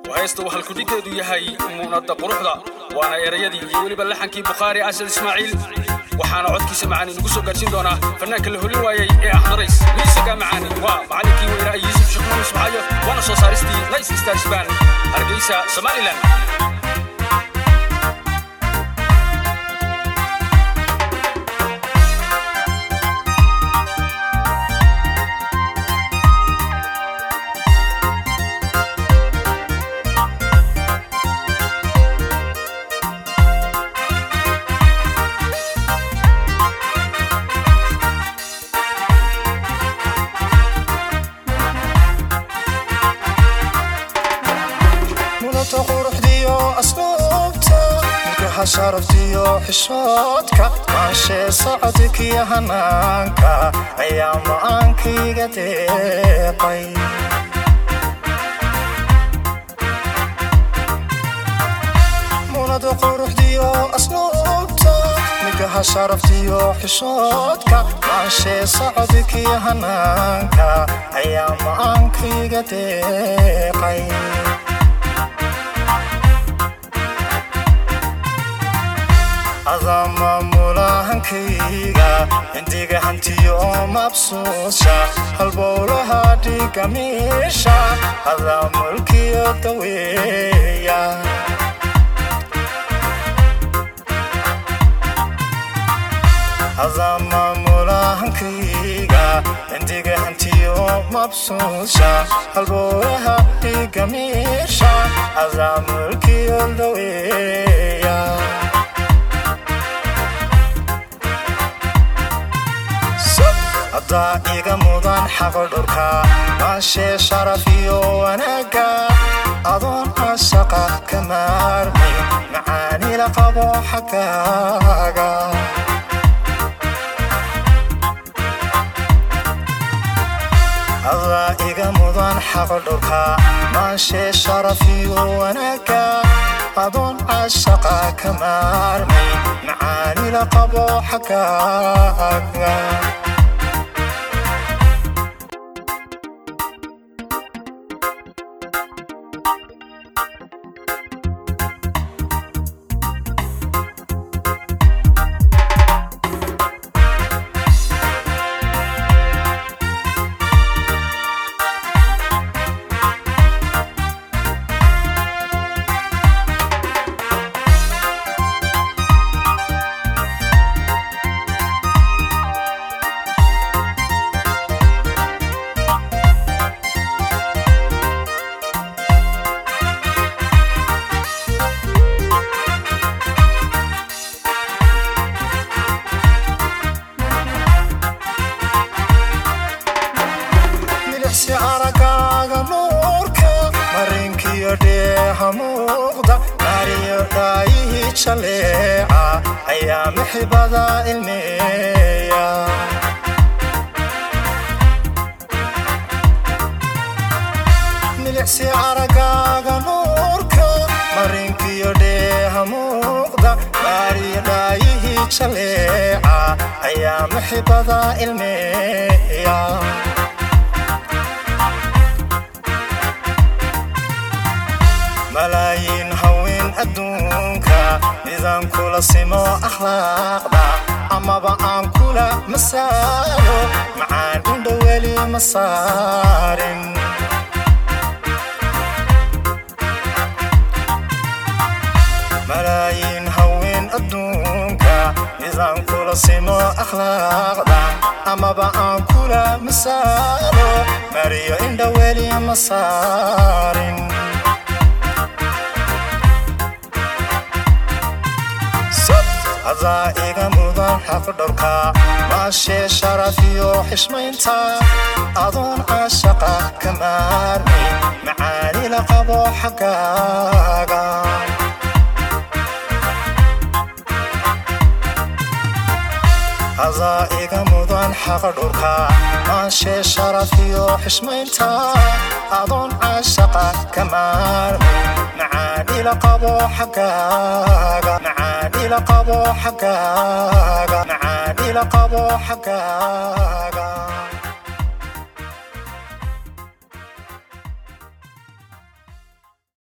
waa heesta uu halkudhigeedu yahay muunadda quruxda waana erayadii iyo weliba laxankii bukhaari asad ismaaciil waxaana codkiisa macaani nagu soo gaarsiin doonaa fannaanka la holin waayey ee axdarays miisagaa macaani waa macallinkii weynaa yuusuf sheekh muhamed ismaaciyo waana soo saaristii nice stars band hargeysa somalilan mulata quruxdiyo asluubta ilkaha sharaftiyo xishoodka maashee socodkiyo hanaanka ayaa ma'aankayga deeqay mulada quruxdiyo asluubta milkaha sharaftiyo xishoodka maashee socodkiyo hanaanka ayaa ma'aankayga deeqay adaa maamulahankayga indiga hantiyo mabsuusha halbowlaha dhiga miisha adaa mulkiyo daweeya adaa maamulahankayga indiga hantiyo mabsuusha halbowlaha dhiga miisha adaa mulkiyo daweeya haddaa iga mudan xaqodhurka maashee sharaf iyo wanaagga adoon ashaqa ka maarmay macaani la qabo xaggaaga haddaa iga mudan xaqodhurka maashee sharaf iyo wanaagga adoon ashaqa ka maarmay macaani la qabo xaggaaga milixsi aragaaga nuurka marinkiyo dheeha muuqda maariyo dhaayihii jaleeca ayaa mixibada ilmeeya milixsi aragaaga nuurka marinkiyo dheeha muuqda maariyo dhaayihii jaleeca ayaa mixibada ilmeeya malaayiin haween adduunka midaan kula simo akhlaaqda amaba aan kula masaalo macaan indho weli ma saarin malaayiin haween adduunka midaan kula simo akhlaaqda amaba aan kula masaalo mariyo indho weli ma saarin adaa iga mudan xaqdhowrka maashee sharaf iyo xishmaynta adoon ashaqa ka maarmay macaani la qabo xaggaaga adaa iga mudan xaqdhowrka maashee sharaf iyo xishmaynta adoon ashaqa ka maarmay macaani la qabo xaggaaga macaani la qabo xaggaaga macaani la qabo xaggaaga